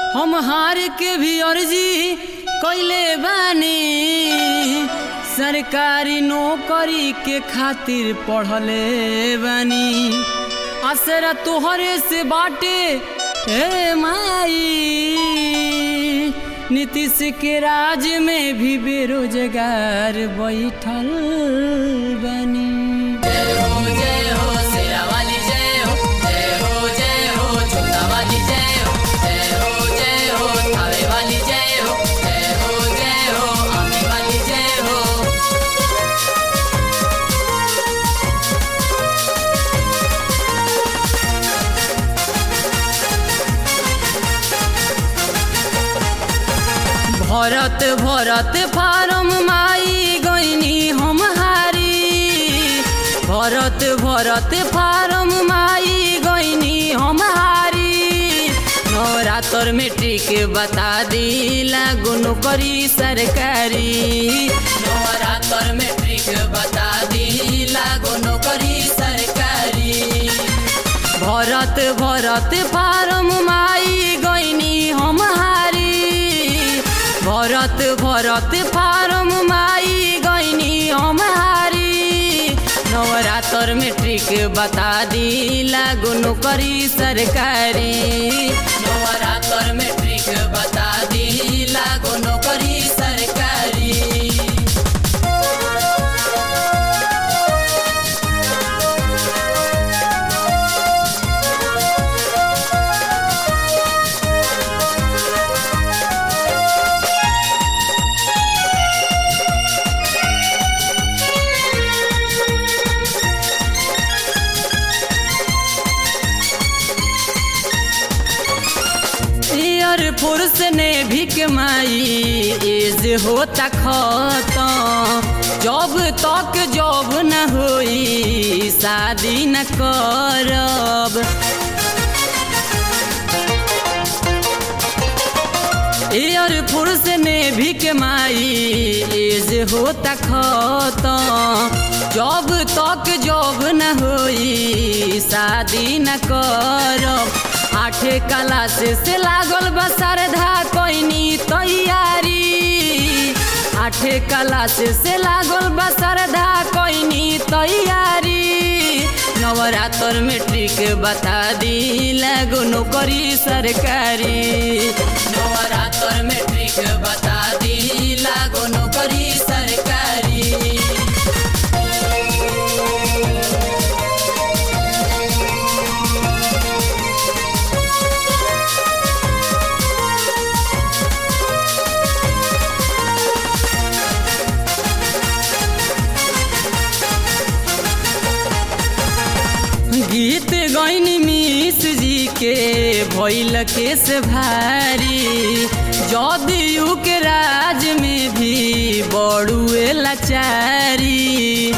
हम हार के भी अर्जी कैले बानी सरकारी नौकरी के खातिर पढ़ले बानी असरा तोहरे से बाटे हे माई नीतीश के राज में भी बेरोजगार बैठल बनी जय हो जय हो शेरा वाली जय हो जय हो जय हो छोटा वाली जय हो जय हो जय हो थावे वाली जय हो जय हो जय हो आमी वाली जय हो भरत भरत फारम माई गईनी हम हारी भरत भरत फारम माई गईनी हम हारी नवरात्र मेट्रिक बता दी लागू नौकरी सरकारी नवरात्र मेट्रिक बता दी लागू नौकरी सरकारी भरत भरत फारम माई गईनी हम हारी भरत भरत फारम माई गईनी हम हारी नवरात्र मेट्रिक बता दी लागू नौकरी सरकारी नवरात्र मेट्रिक बता दी लागू नौकरी सरकारी एयर फोर्स ने भी कमाई एज होता खत्म जब तक जॉब न होई शादी न करब एयर फोर्स ने भी कमाई एज होता खत्म जब तक जॉब न होई शादी न करब आठे क्लास से लागल बा श्रद्धा कोइनी तैयारी आठे क्लास से लागल बा श्रद्धा कोइनी तैयारी नवरात्र मेट्रिक बता दी लागो नौकरी सरकारी नवरात्र मेट्रिक बता दी लागो नौकरी सरकारी गीत गैनी मिस जी के भैल के से भारी जदयू के राज में भी बड़ुए लाचारी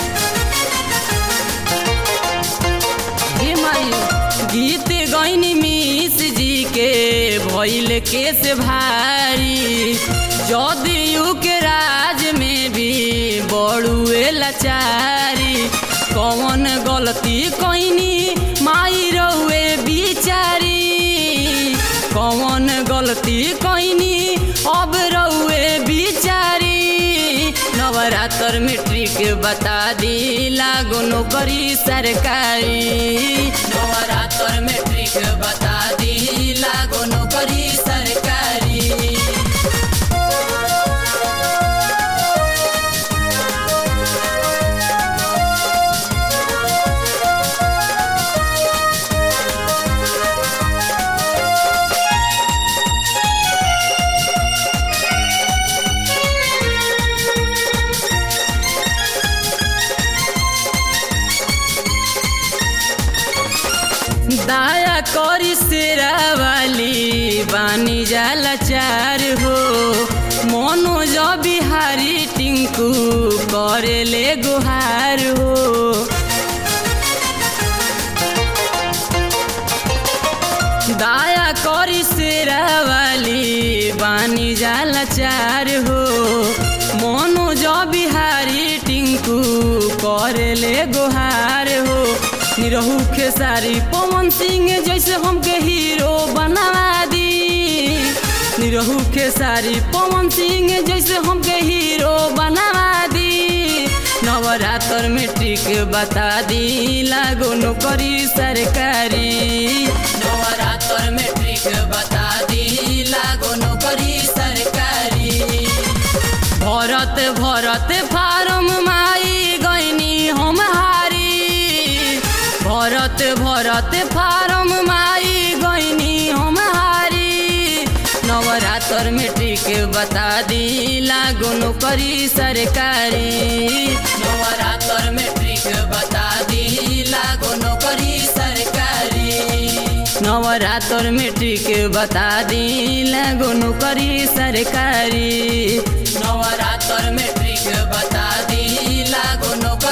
हे माई गीत गैनी मिस जी के भैल के से भारी जदयू के राज में भी बड़ुए लाचारी कौन गलती कैनी माई रहुए बिचारी कौन गलती कैनी अब रहुए बिचारी नवरात्र मेट्रिक बता दी लागो नौकरी सरकारी नवरात्र मेट्रिक बता दी लागो नौकरी सरकारी दाया करी सेरा वाली बानी जाला चार हो मनोज बिहारी टिंकू करेले गुहार हो दाया करी सेरा वाली बानी जाला चार हो मनोज बिहारी टिंकू करेले गुहार हो निरहू खेसारी पवन सिंह जैसे हमके हीरो बनवा दी निरहू के सारी पवन सिंह जैसे हमके हीरो बनवा दी नवरात्र में टिक बता दी लागो नौकरी सरकारी नवरात्र में टिक बता दी लागो नौकरी सरकारी भरत भरत फारम माई गईनी हम हारी भरत भरत फारम माई गईनी हम हारी नवरात्र में टिक बता दी लागो नौकरी सरकारी नवरात्र में टिक बता दी लागो नौकरी सरकारी नवरात्र में टिक बता दी लागो नौकरी सरकारी नवरात्र में टिक बता दी लागो नौकरी